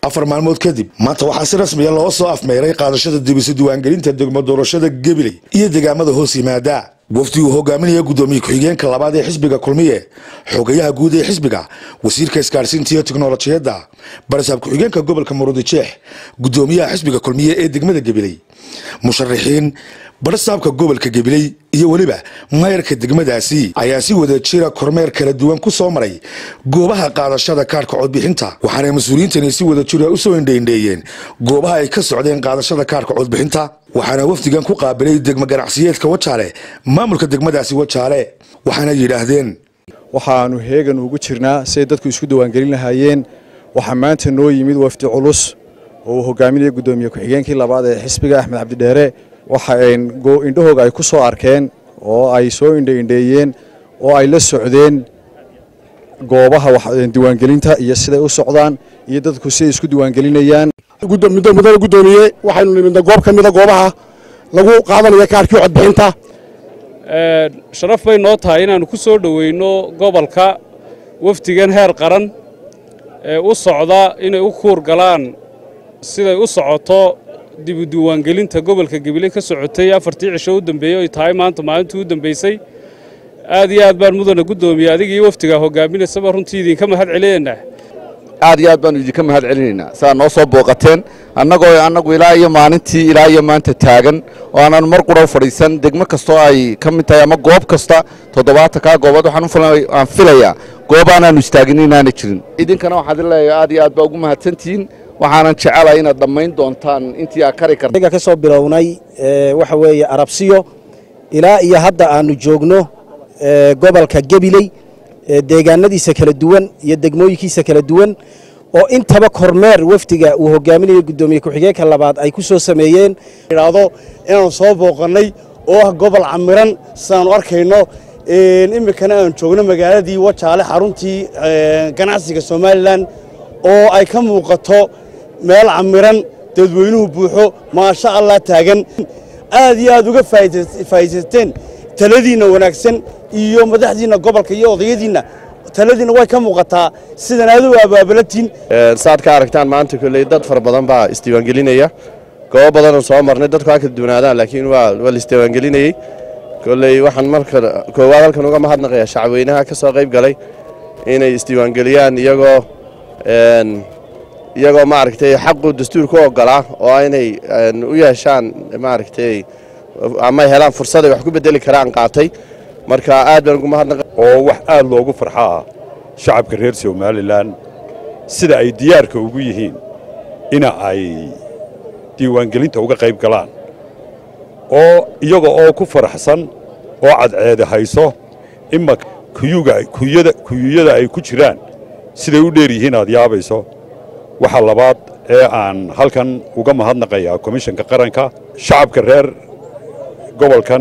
afar maalmood kadib maanta waxaa si rasmiya loo soo afmeeray qaadashada dibisa diiwaangelinta degmo doorashada gabiley iyo deegaamada hoos yimaada wafdi uu hogaaminaya guddoomiye ku-xigeenka labaad ee xisbiga kulmiye xogayaha guud ee xisbiga wasiirka isgaarsiinta iyo tiknolojiyadda barasaab ku-xigeenka gobolka murudijeex guddoomiyaha xisbiga kulmiye ee degmada gabiley musharaxiin barasaabka gobolka gabiley iyo weliba mayrka degmadaasi ayaa si wada jira kormeer kala duwan ku soo maray goobaha qaadashada kaarhka codbixinta waxaana mas-uuliyiintani si wada jira usoo indheindheeyeen goobaha ay ka socdeen qaadashada kaarhka codbixinta waxaana wafdigan ku qaabilay degmo ganacsiyeedka wajaale maamulka degmadaasi wajaale waxaana yidhaahdeen waxaanu heegan ugu jirnaa siay dadku isku diiwaangelin lahaayeen waxaa maanta noo yimid wafdi culus oo uu hogaaminaya guddoomiye ku-xigeenkii labaad ee xisbiga axmed cabdidheere waxa indhahooga ay ku soo arkeen oo ay soo indhaindheeyeen oo ay la socdeen goobaha diiwaangelinta iyo siday u socdaan iyo dadku siday isku diiwaangelinayaan mudane guddoomiye waxaynu nimidna goob ka mida goobaha lagu qaadanaya kaarkii codbixinta sharaf bay noo tahay inaannu ku soo dhoweyno gobolka wafdigan heer qaran ee u socda inay u kuur galaan siday u socoto dibu diiwaangelinta gobolka gabiley ka socotay afartii cisho u dambeeyey oy tahay maanta maalintii u dambaysay aad iyo aad baan mudana guddoomiye adiga iyo wafdigaa hogaaminaysaba runtii idinka mahad celinaynaa aad iyo aad baanu idinka mahad celinaynaa saa noo soo booqateen annagoo annagu ilaa iyo maalintii ilaa iyo maanta taagan oo aanan mar qura u fadhiisan degmo kastoo ay ka mid tahay ama goob kasta toddobaatan kaa goobood waxaan filayaa goob aanaanu istaagin inaana jirin idinkana waxaad leeyahay aad iyo aad baa ugu mahadsantihiin waxaanan jecelahay inaad dhammayn doontaan intii aad kari karta aniga ka soo bilownay waxa weeye arabsiyo ilaa iyo hadda aanu joogno gobolka gabiley deegaanadiisa kala duwan iyo degmooyinkiisa kala duwan oo intaba kormeer wafdiga uu hogaaminayo guddoomiye ku-xigeenka labaad ay ku soo sameeyeen idhaahdo inaanu soo booqannay oo ah gobol camiran sidaanu arkayno iminkana aan joogno magaaladii wajaale xaruntii ganacsiga somalilan oo ay ka muuqato meel camiran dadweynuhu buuxo maasha allah taagan aad iyo aad uga faa'iidaysateen taladiinna wanaagsan iyo madaxdiinna gobolka iyo odayadiinna taladiinna way ka muuqataa sidan aad u abaabalatiin saad ka aragtaan maanta kolley dad fara badan baa isdiiwaangelinaya goobo badanoo soo marnay dadku ha kala duwanaadaan laakiin waa la isdiiwaangelinayey kolley waxaan marka koowaad halkan uga mahadnaqayaa shacabweynaha ka soo qayb galay inay isdiiwaangeliyaan iyagoo iyagoo maaragtay xaqu dastuurka u ogolaa oo inay u yeeshaan maaragtay ama helaan fursad ay wax ku bedeli karaan qaatay marka aad baan ugu mahadnaqa oo wax aad loogu farxaa shacabka reer somalilan sida ay diyaarka ugu yihiin ina ay diiwaangelinta uga qayb galaan oo iyaga oo ku faraxsan oo cadceeda hayso ima kuyuyada ay ku jiraan siday u dheer yihiin aad yaabayso waxa labaad ee aan halkan uga mahadnaqayaa komishanka qaranka shacabka reer gobolkan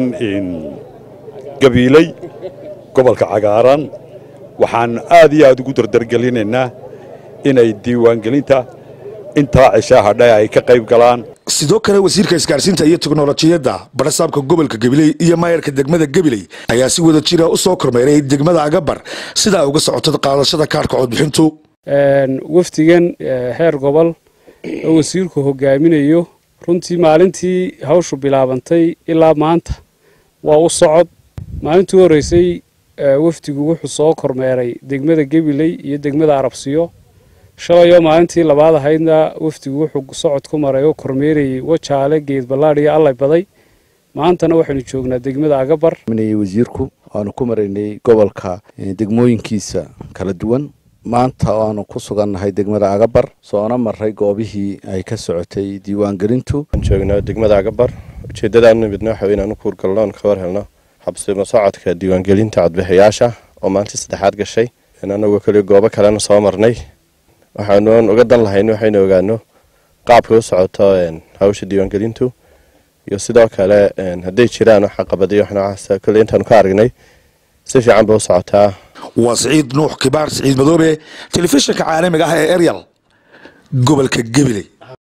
gabiiley gobolka cagaaran waxaan aad iyo aad ugu dardargelinaynaa inay diiwaangelinta intaa cishaahadha ay ka qayb galaan sidoo kale wasiirka isgaarsiinta iyo teknolojiyadda barasaabka gobolka gabiley iyo maayarka degmada gabiley ayaa si wada jira u soo kormeeray degmada agabar sidaa uga socota qaadashada kaarhka codbixintu wafdigan heer gobol oo wasiirku hogaaminayo runtii maalintii hawshu bilaabantay ilaa maanta waa u socod maalintii horreysay wafdigu wuxuu soo kormeeray degmada gabiley iyo degmada arabsiyo shalayoo maalintii labaad ahaydna wafdigu wuxuu socod ku maray oo kormeerayey wajaale geed ballaadh iyo allay baday maantana waxaynu joognaa degmada agabar wasiirku waanu ku maraynay gobolka degmooyinkiisa kala duwan maanta waanu ku sugannahay degmada agabar soona maray goobihii ay ka socotay diiwaangelintu joognaa degmada agabar ujeeddadaan nimidna waxa inaan u kuurgalno oon ka war helno xabsimo socodka diiwaangelinta codbixiyaasha oo maalintii saddexaad gashay annagoo kale goobo kalena soo marnay waxaanuan uga dan lahayn waxaynu ogaano qaabka u socoto hawsha diiwaangelintu iyo sidoo kale hadday jiraan wax caqabadiyo wax noocaas kolley intaanu ka aragnay si fiican bay u socotaa waa siciid nuux kibaar siciid madoobe telefishinka caalamiga ah ee eryal gobolka gabiley